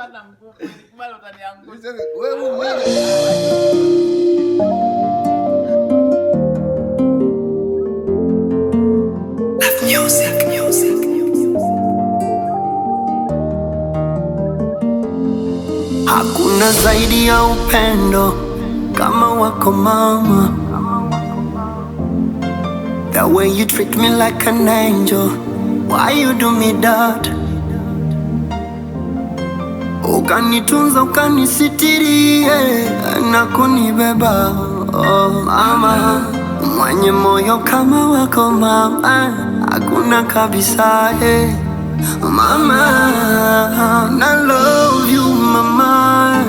hata nguvu. Nikubali utaniangusha. Wewe mwenyewe Hakuna zaidi ya upendo kama wako mama. The way you treat me like an angel, why you do me that? Ukanitunza, ukanisitiri yeah, na kunibeba oh, mama mwenye moyo kama wako mama, hakuna kabisa eh. Mama, I love you mama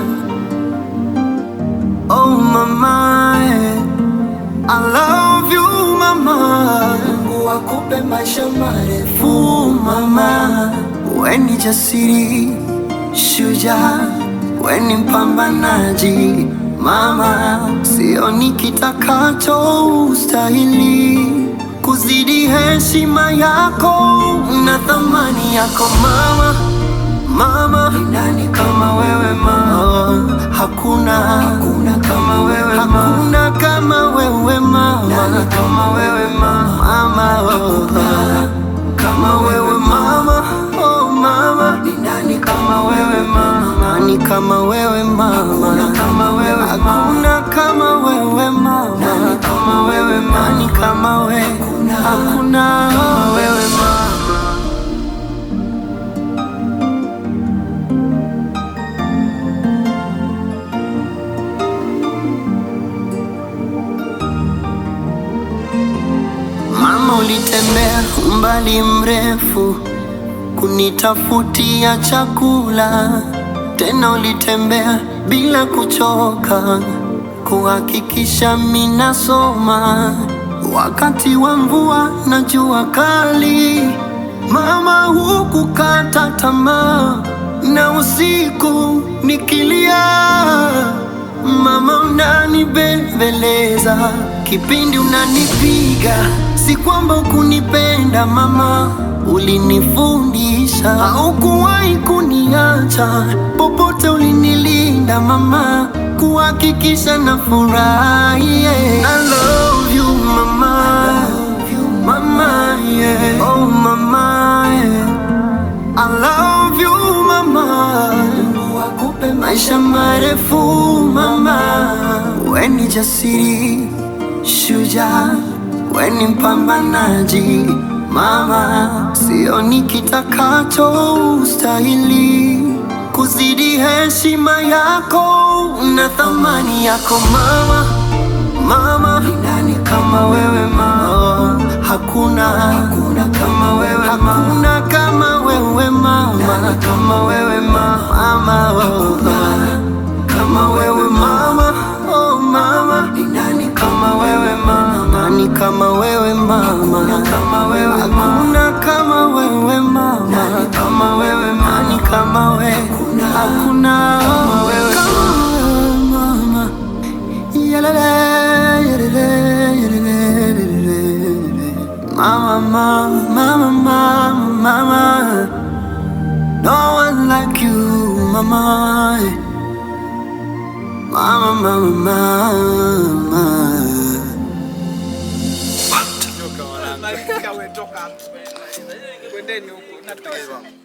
Oh mama, I love you mama Mungu akupe maisha marefu mama We ni jasiri, shujaa, we ni mpambanaji mama Sioni kitakacho ustahili kuzidi heshima yako na thamani yako mama Mama, ni nani kama wewe mama? Hakuna, hakuna kama wewe mama. Hakuna kama wewe mama. Nani kama wewe mama? Mama, oh, kama wewe mama. Oh mama, ni nani kama wewe mama? Nani kama wewe mama? Hakuna kama wewe mama. Hakuna kama wewe mama. Nani kama wewe mama? Nani kama wewe? Hakuna, hakuna kama wewe mama. Mama, ulitembea umbali mrefu kunitafutia chakula, tena ulitembea bila kuchoka kuhakikisha minasoma wakati wa mvua na jua kali. Mama, hukukata tamaa na usiku nikilia Mama unanibembeleza kipindi unanipiga, si kwamba ukunipenda mama, ulinifundisha. Haukuwahi kuniacha popote, ulinilinda mama, kuhakikisha na furahi. Yeah. I love you mama, mama yeah. Oh mama yeah. I love you mama, Mungu akupe maisha marefu mama. We ni jasiri, shujaa, we ni mpambanaji mama. Sioni kitakacho ustahili kuzidi heshima yako na thamani yako mama. Mama, ni nani kama wewe mama? Hakuna, hakuna kama wewe mama. Hakuna kama wewe mama. Nani kama wewe mama? Mama, oh, kama wewe mama. Oh mama, ni nani kama wewe mama? Nani kama wewe mama? Hakuna kama wewe mama. Hakuna kama wewe mama. Nani kama wewe mama? Nani kama wewe? Hakuna, hakuna kama wewe mama. Yalele, yalele, yalele, yalele. Mama, mama, mama, mama, mama. No one like you, mama. Mama, mama, mama. Nyoka wanangu. Toka wewe, toka. Kwendeni huko. Natoka.